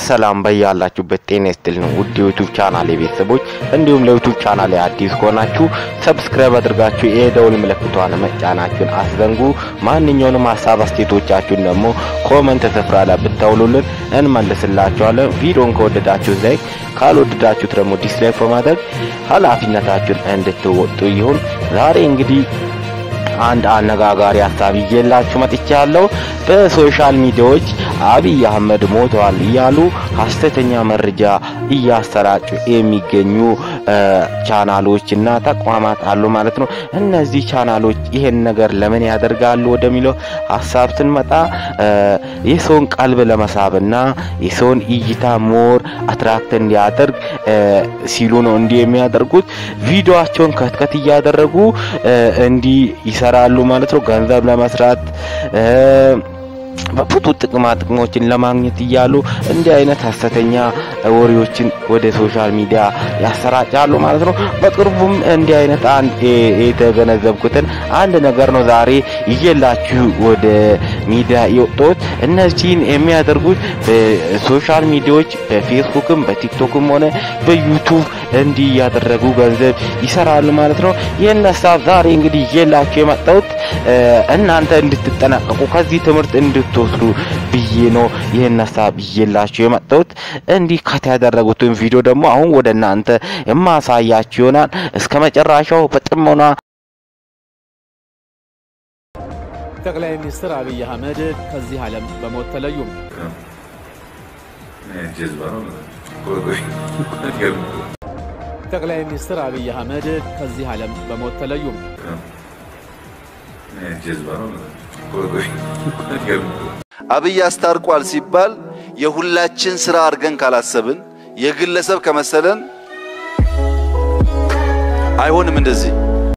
ሰላም በያላችሁበት ጤና ይስጥልን ውድ የዩቱብ ቻናል ቤተሰቦች፣ እንዲሁም ለዩቱብ ቻናል አዲስ ከሆናችሁ ሰብስክራይብ አድርጋችሁ የደውል ምልክቷን መጫናችሁን አስዘንጉ። ማንኛውንም ሀሳብ አስተያየቶቻችሁን ደግሞ ኮመንት ስፍራ ላይ ብታውሉልን እንመልስላችኋለን። ቪዲዮን ከወደዳችሁ ላይክ፣ ካልወደዳችሁት ደግሞ ዲስላይክ በማድረግ ኃላፊነታችሁን እንድትወጡ ይሁን። ዛሬ እንግዲህ አንድ አነጋጋሪ ሀሳብ ይዤላችሁ መጥቻለሁ። በሶሻል ሚዲያዎች አብይ አህመድ ሞተዋል እያሉ ሀሰተኛ መረጃ እያሰራጩ የሚገኙ ቻናሎች እና ተቋማት አሉ ማለት ነው። እነዚህ ቻናሎች ይሄን ነገር ለምን ያደርጋሉ ወደሚለው ሀሳብ ስንመጣ የሰውን ቀልብ ለመሳብና የሰውን እይታ ሞር አትራክት እንዲያደርግ ሲሉ ነው እንዲህ የሚያደርጉት። ቪዲዮአቸውን ከትከት እያደረጉ እንዲህ ይሰራሉ ማለት ነው። ገንዘብ ለመስራት በብዙ ጥቅማ ጥቅሞችን ለማግኘት እያሉ እንዲህ አይነት ሀሰተኛ ወሬዎችን ወደ ሶሻል ሚዲያ ያሰራጫሉ ማለት ነው። በቅርቡም እንዲህ አይነት አንድ የተገነዘብኩትን አንድ ነገር ነው ዛሬ ይዤላችሁ ወደ ሚዲያ የወጣሁት። እነዚህን የሚያደርጉት በሶሻል ሚዲያዎች በፌስቡክም በቲክቶክም ሆነ በዩቱብ እንዲህ እያደረጉ ገንዘብ ይሰራሉ ማለት ነው። ይህን ሀሳብ ዛሬ እንግዲህ ይዤላችሁ የመጣሁት እናንተ እንድትጠነቀቁ ከዚህ ትምህርት እንድትወስዱ ብዬ ነው ይህን ሀሳብ ይዤላችሁ የመጣሁት። እንዲህ ከት ያደረጉትን ቪዲዮ ደግሞ አሁን ወደ እናንተ የማሳያችሁ ይሆናል። እስከ መጨረሻው በጥሞና ጠቅላይ ሚኒስትር አብይ አህመድ ከዚህ ዓለም በሞት ተለዩ። ጠቅላይ ሚኒስትር አብይ አህመድ ከዚህ ዓለም በሞት ተለዩ። አብይ አስታርቋል ሲባል የሁላችን ስራ አድርገን ካላሰብን የግለሰብ ከመሰለን አይሆንም። እንደዚህ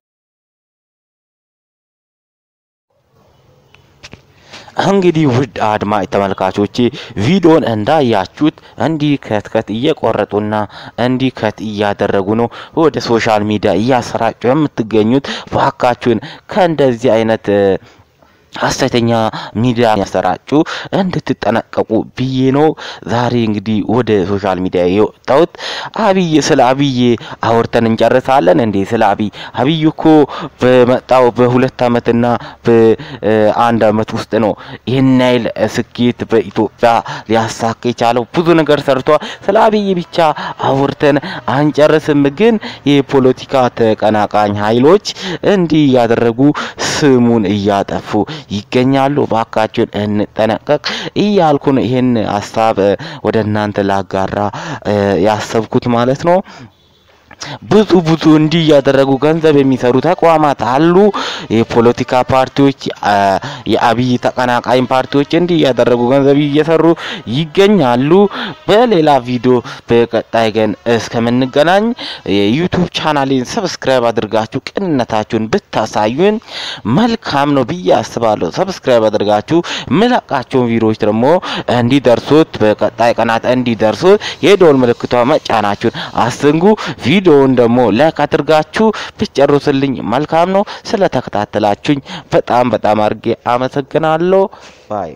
እንግዲህ ውድ አድማጭ ተመልካቾቼ ቪዲዮን እንዳያችሁት እንዲህ ከትከት እየቆረጡና እንዲህ ከት እያደረጉ ነው ወደ ሶሻል ሚዲያ እያሰራጩ የምትገኙት። ባካችሁን ከእንደዚህ አይነት ሀሰተኛ ሚዲያ ያሰራጩ እንድትጠነቀቁ ብዬ ነው ዛሬ እንግዲህ ወደ ሶሻል ሚዲያ የወጣሁት። አብይ ስለ አብይ አውርተን እንጨርሳለን እንዴ? ስለ አብይ አብይ እኮ በመጣው በሁለት አመትና በአንድ አመት ውስጥ ነው ይህን ያህል ስኬት በኢትዮጵያ ሊያሳካ የቻለው። ብዙ ነገር ሰርቷል። ስለ አብይ ብቻ አውርተን አንጨርስም። ግን የፖለቲካ ተቀናቃኝ ኃይሎች እንዲህ እያደረጉ ስሙን እያጠፉ ይገኛሉ። ባካችሁን እንጠነቀቅ እያልኩ ነው ይህን ሀሳብ ወደ እናንተ ላጋራ ያሰብኩት ማለት ነው። ብዙ ብዙ እንዲህ እያደረጉ ገንዘብ የሚሰሩ ተቋማት አሉ። የፖለቲካ ፓርቲዎች፣ የአብይ ተቀናቃኝ ፓርቲዎች እንዲህ እያደረጉ ገንዘብ እየሰሩ ይገኛሉ። በሌላ ቪዲዮ በቀጣይ ግን እስከምንገናኝ የዩቱብ ቻናሌን ሰብስክራይብ አድርጋችሁ ቅንነታችሁን ብታሳዩን መልካም ነው ብዬ አስባለሁ። ሰብስክራይብ አድርጋችሁ ምለቃቸውን ቪዲዮዎች ደግሞ እንዲደርሱት በቀጣይ ቀናት እንዲደርሱት የደወል ምልክቷ መጫናችሁን አስንጉ። ቪዲዮውን ደግሞ ላይክ አድርጋችሁ ብትጨርሱልኝ መልካም ነው። ስለተከታተላችሁኝ በጣም በጣም አድርጌ አመሰግናለሁ። ባይ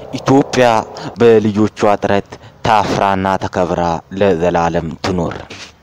ኢትዮጵያ በልጆቿ ጥረት ታፍራና ተከብራ ለዘላለም ትኖር።